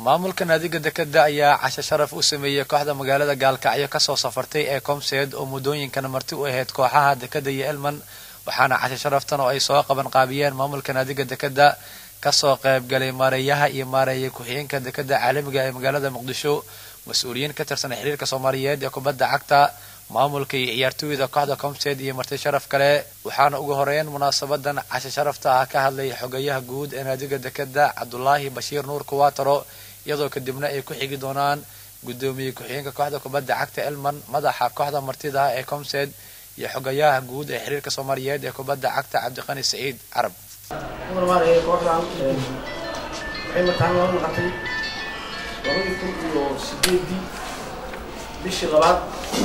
maamulka naadiga dekeda ayaa casho sharaf u sameeyey kooxda magaalada gaalkacyo kasoo safartay ee comseed oo muddooyinkan marti u ahayd kooxaha dekeda iyo elman waxaana casho sharaftan oo ay soo qaban qaabiyeen maamulka naadiga dekeda kasoo qaybgalay maareeyaha iyo maareeya ku-xigeenka dekeda caalamiga ee magaalada muqdisho mas-uuliyiin ka tirsan xiriirka soomaaliyeed ee kubadda cagta maamulka iyo ciyaartooyda kooxda comseed iyo marti sharaf kale waxaana ugu horeyn munaasabadan casho sharafta ah ka hadlay xogayaha guud ee naadiga dekeda cabdulaahi bashiir nuur kuwataro iyadoo kadibna ay ku xigi doonaan guddoomiye ku-xigeenka kooxda kubadda cagta elman madaxa kooxda martida ah ee comseed iyo xogayaha guud ee xiriirka soomaaliyeed ee kubadda cagta cabdiqani saciid carab kooxdan waxay mataan loo naqatay labadii kun iyo sideedii bishii labaad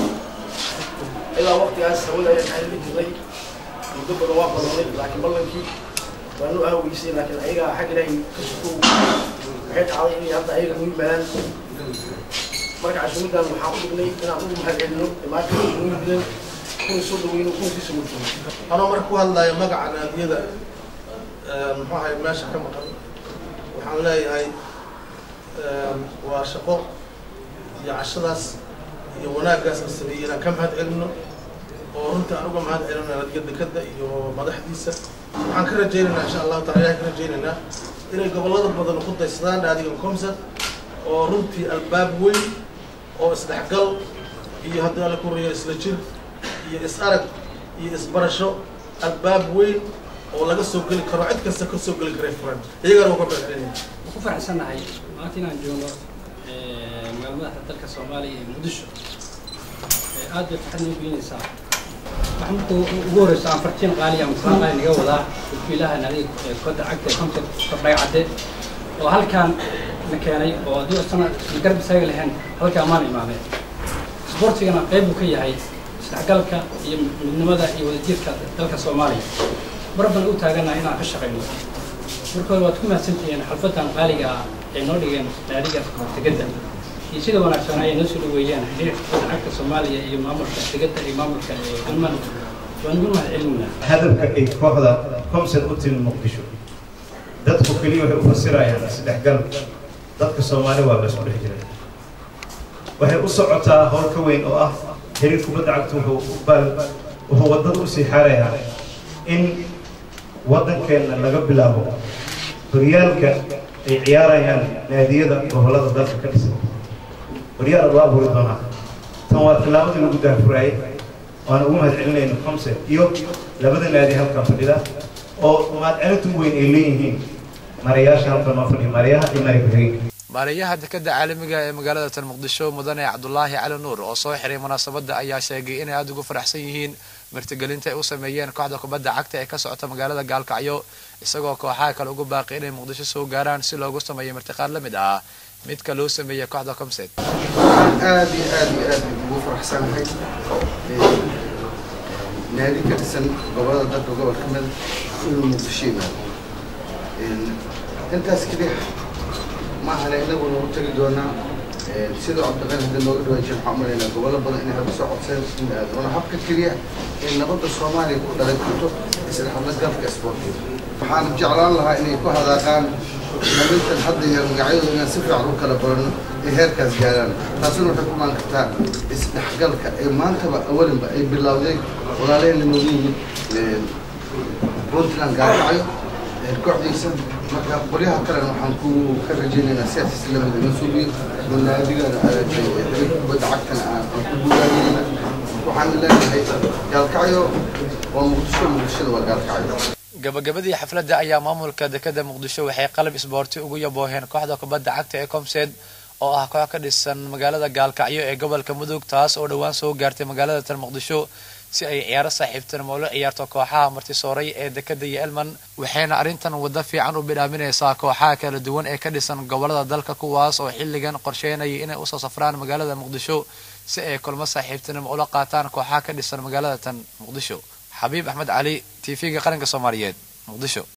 ilaa waqtigaas hawada ayaan xalili jirnay muddo badan waa badanay laakiin ballankii waanu ahweysay laakiin ayaga xag ilaahay ka sukow waxay dhacday inay hadda ayaga nuu yimaadaan marka casuumadan waxaan u dhignay inaan ugu mahadcelino imaanka nuu yimideen kuna soo dhaweyno kuna sii sugurtay anoo marka ku hadlayo magaca naadiyada muxuu ahay meesha ka maqan waxaan leeyahay waa shaqo iyo cashadaas iyo wanaaggaas la sameeyey inaan ka mahad celino oo runtii aan uga mahad celino naadiga dekeda iyo madaxdiisa waxaan ka rajaynaynaa insha allahu taala ilahay ka rajaynaynaa inay gobollada badan ku daysadaan naadiga comsa oo runtii albaab weyn oo isdhexgal iyo haddii alla ku riyo isla jir iyo is arag iyo isbarasho albaab weyn oo laga soo geli karo cid kasta ka soo geli karay furan iyagana uga mahadcelinaya waan ku faraxsannahay maanta inaan joogno magaalmadaxda dalka soomaaliya iyo muqdisho aad bay farxad noo gelinaysaa waxaa marka ugu horeysa aan fartiin qaaliya maslaan qaali naga wadaa wakiilaha naadiga kubadda cagta ee comsa kordhay cadde oo halkaan na keenay oo haddii sana na garab istaaga lahayn halkaa maan imaameen isboortigana qayb buu ka yahay isdhexgalka iyo midnimada iyo wadajirka dalka soomaaliya mar baan u taaganahay inaan ka shaqayno marka hore waad ku mahadsantihiin xalfadan qaaliga ah ay noo dhigeen naadiga tegedda iyo sida wanaagsan ayay noo soo dhaweeyeen xiriirka kubadda cagta soomaaliya iyo maamulka tegedda iyo maamulka galman waan ugu mahad celinaa hadafka ay kooxda comsen u timi muqdisho dadku keliya waxay u fasirayaan isdhexgal dadka soomaali waa la isku dhex jira waxay u socotaa howl ka weyn oo ah xiriir kubadda cagta wuxuu baal wuxuu waddada usii xaarayaa in waddankeenna laga bilaabo horyaalka ay ciyaarayaan naadiyada gobollada dalka ka dhisan horyaal loo abuuri doonaa tan waa tillaabadii lagu daafuraayay waana ugu mahad celinayna comse iyo labada naadi halkan fadhida oo mahadcelintu weyn ay leeyihiin marayaasha halkan noo fadhiya marayaha iyo mara ku-xigeenka maareeyaha dekeda caalamiga ee magaalada tan muqdisho mudane cabdulaahi cali nuur oo soo xiray munaasabadda ayaa sheegay inay aada ugu faraxsan yihiin martigelinta ay u sameeyeen kooxda kubadda cagta ee ka socota magaalada gaalkacyo isagoo kooxaha kale ugu baaqi inay muqdisho soo gaaraan si loogu sameeyo martiqaad la mid ah midka loo sameeyey kooxda comset aad iyo aad iyo aad ugu faraxsanahay naadi ka dhisan gobolada dalka gobol ka mid inuu muqdisho yimaado intaas keliya maahane inaguna u tagi doonaa sidoo cabdiqani hadda nooga dhawaajiya waxaan umalaynaa gobollo badan inay hadda soo codseen in aad waana habka keliya in nabadda soomaaliya ku dhalay karto isla hadlagalka isboortiga waxaan jeclaan lahaa inay ku hadaaqaan namintan hadda yar magacyadooda inaan si fiican u kala barano ay heerkaas gaaraan taasuna waxay ku maan kartaa isdhexgalka ee maantaba awalinba ay bilowday walaalaheen lanoogu yimid puntland gaarkacyo kooxdiisa marka qolyaha kalena waxaan ku ka rajaynaynaa sidaas islamida inoo suubiyo manaadigana xiriirka kubadda cagtana aan ku guulaanayna waxaan leenahay gaalkacyo waa muqdisho muqdishada waa gaalkacyo gabagabadii xafladda ayaa maamulka dekeda muqdisho waxay qalab isboorti ugu yabooheen kooxda kubadda cagta ee comseed oo ah koox ka dhisan magaalada gaalkacyo ee gobolka mudug taas oo dhowaan soo gaartay magaalada tan muqdisho si ay ciyaaro saaxiibtinimo ula ciyaarto kooxaha martisooray ee dekeda iyo elman waxayna arrintan waddo fiican u bidhaaminaysaa kooxaha kala duwan ee ka dhisan gobolada dalka kuwaas oo xilligan qorsheynaya inay usoo safraan magaalada muqdisho si ay kulmo saaxiibtinimo ula qaataan kooxaha ka dhisan magaalada tan muqdisho xabiib axmed cali t v-ga qaranka soomaaliyeed muqdisho